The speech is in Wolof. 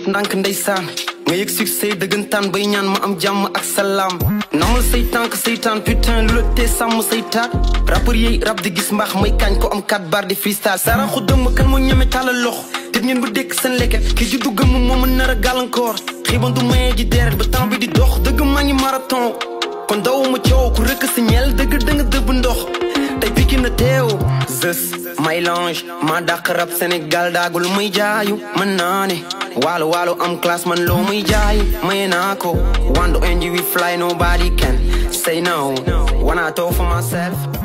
def ndànk ndeysaan nga yëg succès dëggantaan bay ñaan ma am jàmm ak salaam namal say tànk saytaan putain lu la tee sàmm say taat rappeur yi rap di gis mbaax may kañ ko am kat bar di freestyle saraxu dëmm kan moo ñeme tàllal loxo te ngeen bu dekk seen leket ki juddu gëmm moo ma nar a gàllankoor xiiban du mayee ji deret ba temps bi di dox dëgg maa ngi marathon kon dawuma coow ku rëkk si ñeel dëgg dëng dëbb ndox tey piki na teew zës may lange maa dàq rap Sénégal daagul may jaayu man naa ne waalo waalo am classe man loo may jaay maye naa ko wando NG we fly nobody can say no wanna talk for myself